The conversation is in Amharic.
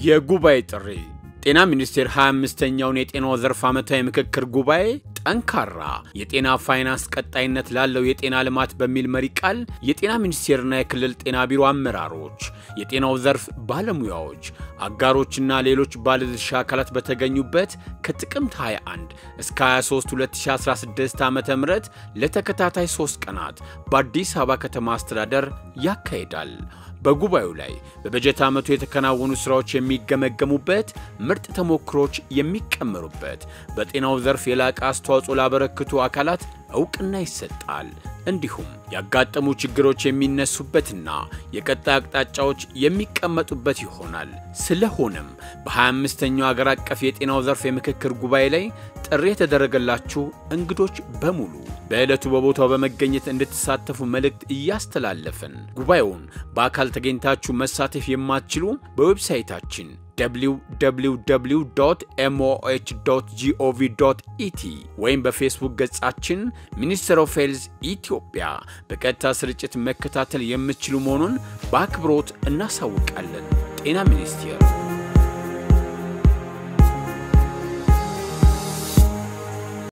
የጉባኤ ጥሪ ጤና ሚኒስቴር 25ኛውን የጤናው ዘርፍ ዓመታዊ ምክክር ጉባኤ ጠንካራ የጤና ፋይናንስ ቀጣይነት ላለው የጤና ልማት በሚል መሪ ቃል የጤና ሚኒስቴርና የክልል ጤና ቢሮ አመራሮች፣ የጤናው ዘርፍ ባለሙያዎች፣ አጋሮችና ሌሎች ባለድርሻ አካላት በተገኙበት ከጥቅምት 21 እስከ 23 2016 ዓ ም ለተከታታይ ሶስት ቀናት በአዲስ አበባ ከተማ አስተዳደር ያካሂዳል። በጉባኤው ላይ በበጀት ዓመቱ የተከናወኑ ሥራዎች የሚገመገሙበት፣ ምርጥ ተሞክሮች የሚቀመሩበት፣ በጤናው ዘርፍ የላቀ አስተዋጽኦ ላበረክቱ አካላት እውቅና ይሰጣል። እንዲሁም ያጋጠሙ ችግሮች የሚነሱበትና የቀጣይ አቅጣጫዎች የሚቀመጡበት ይሆናል። ስለሆነም በ25ኛው አገር አቀፍ የጤናው ዘርፍ የምክክር ጉባኤ ላይ ጥሪ የተደረገላችሁ እንግዶች በሙሉ በዕለቱ በቦታው በመገኘት እንድትሳተፉ መልእክት እያስተላለፍን ጉባኤውን በአካል ተገኝታችሁ መሳተፍ የማትችሉ በዌብሳይታችን www ኤምኦኤች ጂኦቪ ኢቲ ወይም በፌስቡክ ገጻችን ሚኒስትር ኦፍ ሄልዝ ኢትዮጵያ በቀጥታ ስርጭት መከታተል የምትችሉ መሆኑን በአክብሮት እናሳውቃለን። ጤና ሚኒስቴር